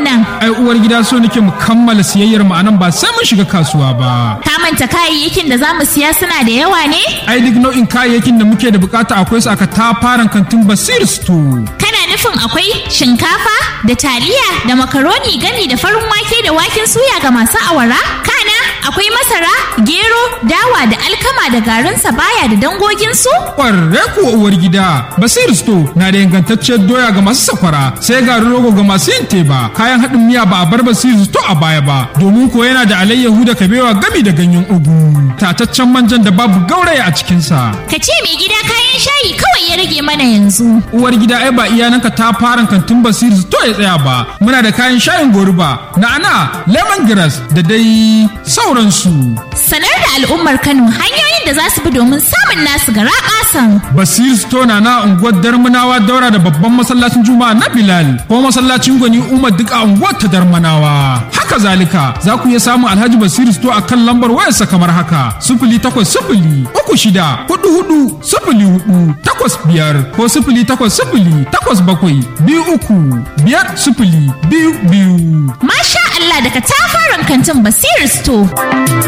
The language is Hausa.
nan? Ai uwar gida so nake mu kammala siyayyar mu anan ba sai mun shiga kasuwa ba. Ka manta kayayyakin da za mu siya suna da yawa ne? Ai duk nau'in kayayyakin da muke da bukata akwai su aka tafaran kantin Basir Store. Kana nufin akwai shinkafa da taliya da makaroni gami da farin wake da waken suya ga masu awara? Kana akwai masara, gero, dawa da alkama da garin sabaya da dangoginsu? Ƙwarre kuwa uwar gida, Basir Store na da ingantacciyar doya ga masu sakwara, sai garin rogo ga masu yin teba, kayan haɗin miya ba a bar Basir Store a baya ba, domin ko yana da alayyahu da kabewa gami da ganyen ugu, tataccen manjan da babu gauraya a cikinsa. Ka ce mai gida kayan shayi kawai ya rage mana yanzu. Uwar gida ai ba iyananka ta fara kantin Basir Store ya tsaya ba, muna da kayan shayin goruba, na'ana, lemongrass da dai sauransu. Sanar da al'ummar Kano hanyoyin da za su bi domin samun nasu gara ƙasan. Basir Store na na unguwar Darmanawa daura da babban masallacin Juma'a na Bilal ko masallacin Gwani Umar duk a unguwar ta Darmanawa. Haka zalika za ku iya samun Alhaji Basir Store a kan lambar wayarsa kamar haka sifili takwas sifili uku shida hudu hudu sifili hudu takwas biyar ko sifili takwas sifili takwas bakwai biyu uku biyar sifili biyu biyu. Masha Allah daga tafaran kantin Basir Store.